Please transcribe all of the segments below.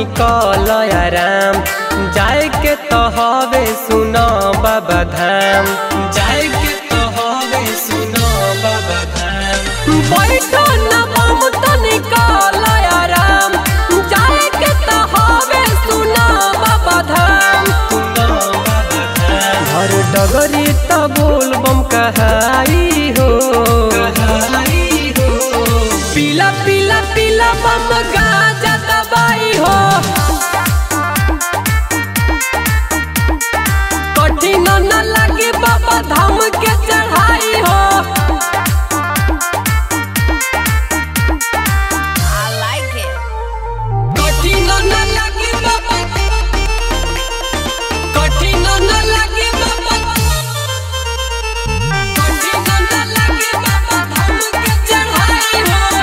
कल आराम जाए के तो हवे सुनो बाबा धाम जाए के तो हवे सुनो बाबा धाम बैठो न बम तनी कल आराम जाए के तो हवे सुनो बाबा धाम सुनो बाबा धाम हर डगरी त बोल बम कहाई हो कहाई हो पीला पीला पीला बम गाजा दबाई हो कठिन न लगे बाबा धाम के चढ़ाई हो I like it. कठिन न लगे बाबा कठिन न लगे बाबा कठिन न लगे बाबा धाम के चढ़ाई हो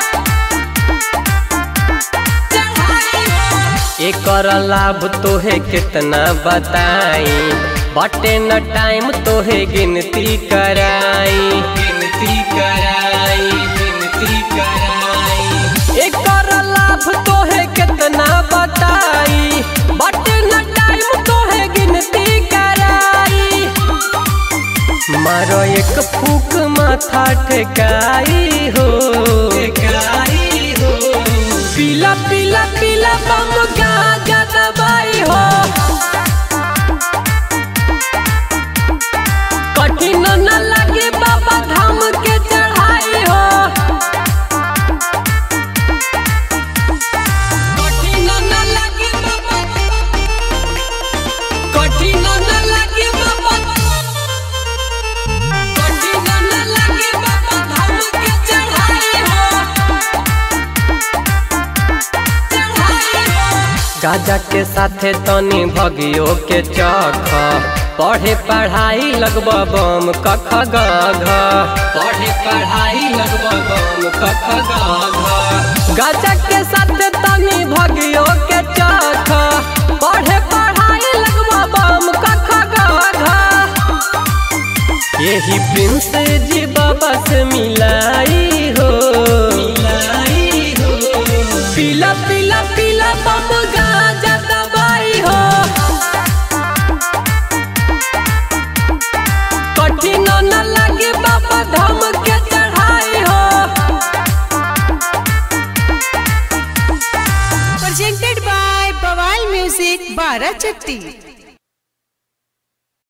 चढ़ाई हो एकर लाभ तोहे कितना बताई बटे न टाइम तोहे गिनती कराई गिनती कराई गिनती कराई एकर लाभ तोहे कितना बताई बटे न टाइम तोहे गिनती कराई मारो एक फूक माथा ठेकाई हो ठेकाई हो पीला पीला पीला बम गाजा दबाई हो कठिन न लगे बाबा धाम के चढ़ाई हो कठिन न लगे बाबा कठिन न लगे बाबा कठिन न लगे बाबा धाम के चढ़ाई हो चढ़ाई हो गाजा के साथे तनी भगियो के चख पढ़े पढ़ाई लगब बम कख गघ पढ़े पढ़ाई लगब बम कख गघ गाजा के साथे तनी भगियो के चख पढ़े पढ़ाई लगब बम कख गघ यही प्रिंस जी बाबा से मिलाई हो मिलाई हो पीला पीला पीला बम गाजा दबाई हो कठिन न लगे बाबा धाम के चढ़ाई हो Presented by Bawal Music, Barachatti.